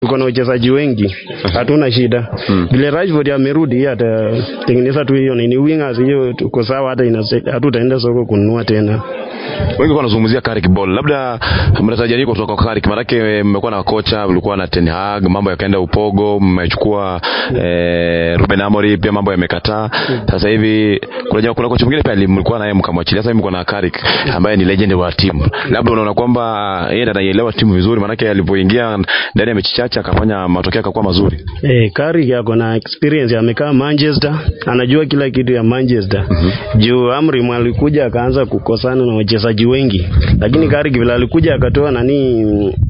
tuko na wachezaji wengi, hatuna shida. Vile Rashford amerudi, yeye atatengeneza tu hiyo nini wingers, hiyo tuko sawa, hata inase- hatutaenda soko kununua tena. Wengi wanazungumzia Carrick Ball, labda mnatarajia nini kutoka kwa Carrick? Maanake mmekuwa na kocha, mlikuwa na Ten Hag, mambo yakaenda upogo, mmechukua eh, Ruben Amorim, pia mambo yamekataa. Sasa hivi kuna jamaa- kuna kocha mwingine pia mlikuwa naye mkamwachilia, sasa hivi mko na Carrick ambaye ni legend wa timu. Labda unaona kwamba yeye ndiye anaielewa timu vizuri, maanake alipoingia ndani ya mechi chache akafanya matokeo yakakuwa mazuri. Eh, Carrick ako na experience, amekaa Manchester, anajua kila kitu ya Manchester. Juu Amorim alikuja akaanza kukosana na wachezaji wengi, lakini Carrick vile alikuja akatoa nani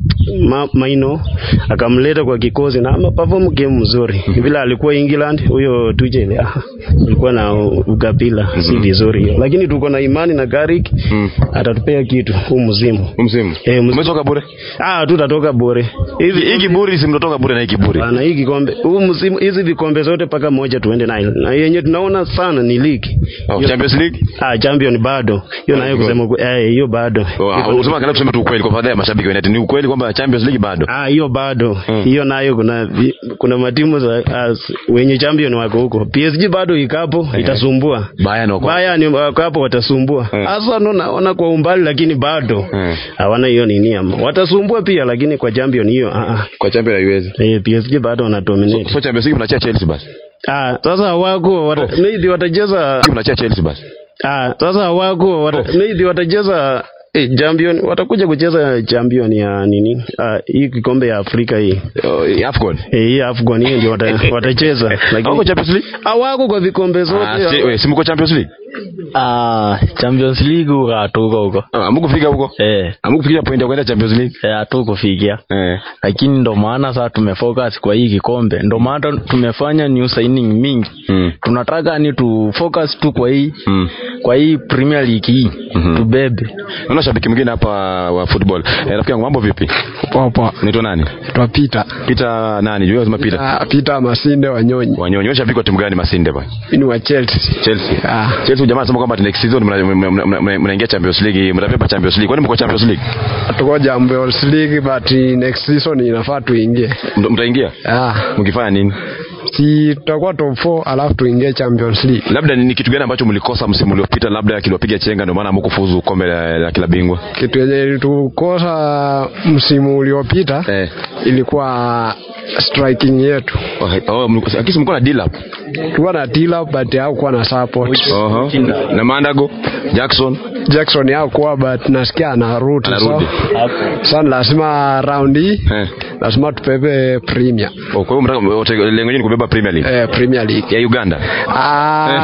ma, Maino akamleta kwa kikosi na ameperform game mzuri. Vile alikuwa England huyo Tuchel ah, alikuwa na ukapila si vizuri hiyo, lakini tuko na imani na Carrick atatupea kitu huu msimu. Msimu Eh, msimu. umetoka bure Ah, tutatoka bure hivi, hii kiburi si mnatoka bure na hii kiburi Bana, hii kikombe huu msimu, hizi vikombe zote mpaka moja tuende nayo, na yenye tunaona sana ni ligi Oh, Hiyo- Champions League ah, champion bado hiyo nayo kusema ukwe- eh, hiyo bado Oh, Iko- unasema kana tuseme tu ukweli kwa faida ya mashabiki wa United. Ni ukweli kwamba Champions League bado. ah, hiyo bado Mm. hiyo nayo kuna vi- kuna matimu za as, wenye champion wako huko. PSG bado ikapo itasumbua Bayern wako. Bayern wako hapo watasumbua. Mm. Sasa ndo naona kwa umbali, lakini bado Mm. hawana hiyo nini ama watasumbua pia, lakini kwa champion hiyo ah, ah. Kwa Champions haiwezi. Eh, PSG bado wana dominate. So Champions League mnachia Chelsea basi. Ah, sasa wako wata, maybe watacheza Mnachia Chelsea basi. ah, sasa wako wata, maybe watacheza eh, champion watakuja kucheza champion ya nini ah, hii kikombe ya Afrika hii Oh, AFCON. eh, hii AFCON hii ndio wata, watacheza Hawako lakini Champions League? hawako kwa vikombe zote Ah, si, we, si mko Champions League? Ah, Champions League huko hatuko huko. Ah, hamkufika huko? Eh, Hamkufikia point ya kwenda Champions League? eh, hatukufikia. Eh. Lakini ndo maana sasa tumefocus kwa hii kikombe. Ndo maana tumefanya new signing mingi. Mm. Tunataka ni tu focus tu kwa hii Mm. kwa hii Premier League hii. Mhm. Tubebe. Naona shabiki mwingine hapa wa football. Eh, rafiki yangu mambo vipi? Poa poa. Unaitwa nani? Twa Peter. Peter nani? Jua lazima Peter. Ah, Peter Masinde Wanyonyi. Wanyonyi, wewe shabiki wa timu gani Masinde bwana? Mimi ni wa Chelsea. Chelsea. Ah. Chelsea jamaa anasema kwamba next season mna- mna- mna- mna- mnaingia Champions League, mtabeba Champions League. Kwani mko Champions League? Tuko Champions League but next season inafaa tuingie. Mta- Mtaingia? Ah, Mkifanya nini? si tutakuwa top 4 alafu tuingie Champions League. labda ni ni kitu gani ambacho mlikosa msimu uliopita labda kiliwapiga chenga ndio maana hamkufuzu kombe la, la kila bingwa Kitu yenye ilitukosa msimu uliopita eh. ilikuwa striking yetu. oh, oh, mlikosa- akisi mlikuwa na deal up Tulikuwa na Tila but hakuwa na support. Oho. na Mandago Jackson Jackson hakuwa but nasikia anarudi. Anarudi. So, sana lazima round hii eh. lazima tupepe Premier. oh, kwa hiyo mtaka wote- lengo lenu ni kubeba Premier League Eh, Premier League. ya Uganda Ah.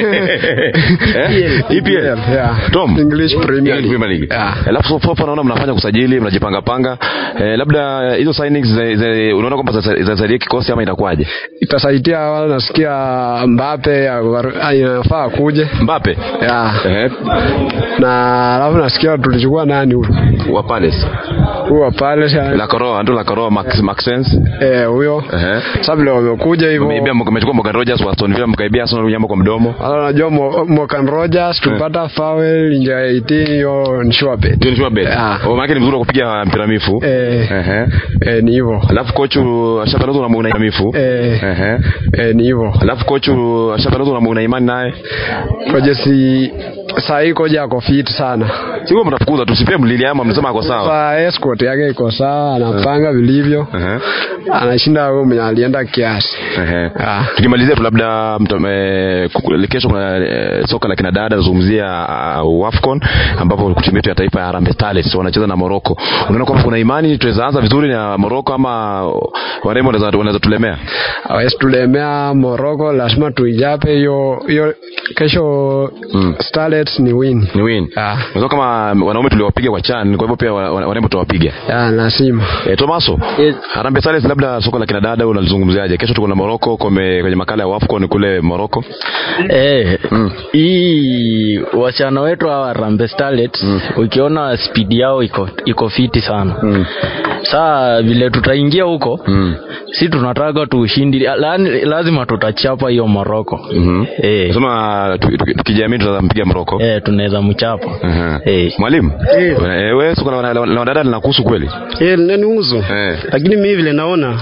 Eh? EPL Yeah. Tom English Premier League. Premier League. Yeah. Alafu so far naona mnafanya kusajili, mnajipanga panga. Eh, labda hizo signings za- za- unaona kwamba zita- zitasaidia kikosi ama itakuwaje? Itasaidia nasikia Mbappe ya- inafaa kuje. Mbappe. Yeah. Eh, Na alafu nasikia tulichukua nani huyu? wa Palace. Huyo pale La Coroa, ndo La Coroa Max Maxence. eh huyo. Eh. Sasa vile wamekuja hivyo. Mmeibia mmechukua Morgan Rogers wa Aston Villa mkaibia Arsenal nyambo kwa mdomo. Sasa unajua Mo- Morgan Rogers tupata foul nje ya 18 hiyo ni sure bet. Ndio ni sure bet. Ah. Oh, maana ni mzuri wa kupiga mpira mifu. Eh, Ehe. eh, ni hivyo. Alafu kochu ashatangaza una una mifu. Eh, Ehe. eh, ni hivyo. Alafu kochu ashatangaza una una imani naye. Koje si saa hii koja ako fit sana. Sio mnafukuza tusipie mlili ama mnasema ako sawa. Sasa escort yake iko sawa, anapanga vilivyo. Ehe. Anashinda huyo mwenye alienda kiasi. Ehe. Ah. Tukimalizia tu labda mta- eh, kuku- kesho kuna eh, soka la kinadada zungumzia uh, AFCON ambapo timu yetu ya taifa ya Harambee Starlets wanacheza na Morocco. Unaona kwamba kuna imani tunaweza anza vizuri na Morocco ama warembo wanaweza wanaweza tulemea? hawezi tulemea Morocco, lazima tuijape hiyo hiyo. Kesho Mm. Starlets ni win Ni win. Ah. Unajua kama wanaume tuliwapiga kwa CHAN, kwa hivyo pia wa- wa- warembo tuwapiga. ya lazima. Eh, Tomaso, Yes. Harambee Starlets labda soka la kinadada unalizungumziaje? Kesho tuko na Morocco kwenye, kwenye makala ya AFCON kule Morocco. Eh, Mm. hii wasichana wetu hawa Harambee Starlets ukiona speed yao iko iko fiti sana. Mm. Saa vile tutaingia huko Mm. si tunataka tuushindi, la- lazima tutacheza chapa hiyo Moroko. Mhm. Eh, Sema tu- tu- tukijamii tunaweza mpiga Moroko. eh, tunaweza mchapa. Mhm. Eh. Mwalimu, Eh. eh, wewe siko na na- na wadada linakuhusu kweli? Eh, nanihusu Eh. lakini mimi vile naona